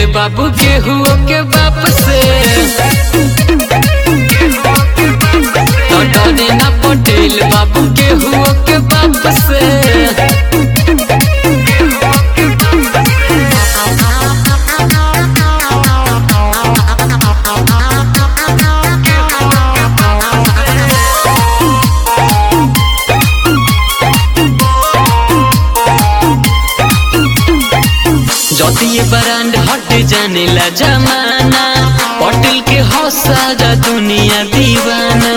बाबू केहू के बाप से तो डरे ना पटेल बाबू केहू के बाप से जतिये ब्रांड हट जाने ला जमाना पटेल के हौसला दुनिया दीवाना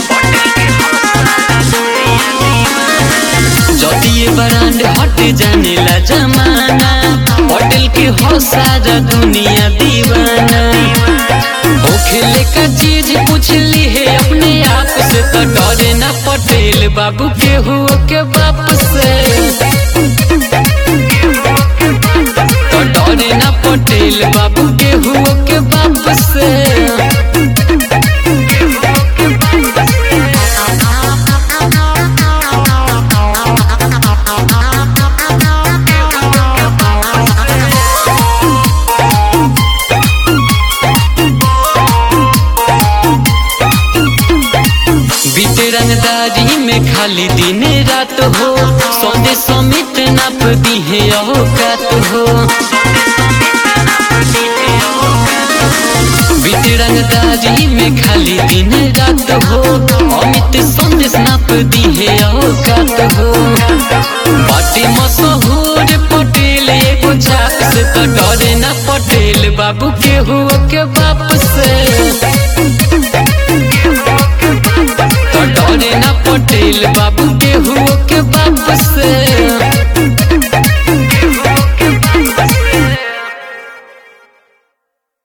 जतिये ब्रांड हट जाने ला जमाना पटेल के हौसला दुनिया दीवाना ओ खेले का चीज पूछ ली है अपने आप से तो डरे ना पटेल बाबू के हुआ के बाप से तो डरे ना पटेल बाबू के हुआ के बाप से बीते रंगदारी में खाली दिन रात हो सौदे समित नाप दी है औकात हो बीते रंगदारी में खाली दिन रात हो अमित संदेश नाप दी है औकात हो बाटे मशहूर पटेल एगो झाक से तो डरे ना पटेल बाबू के हुआ के बाप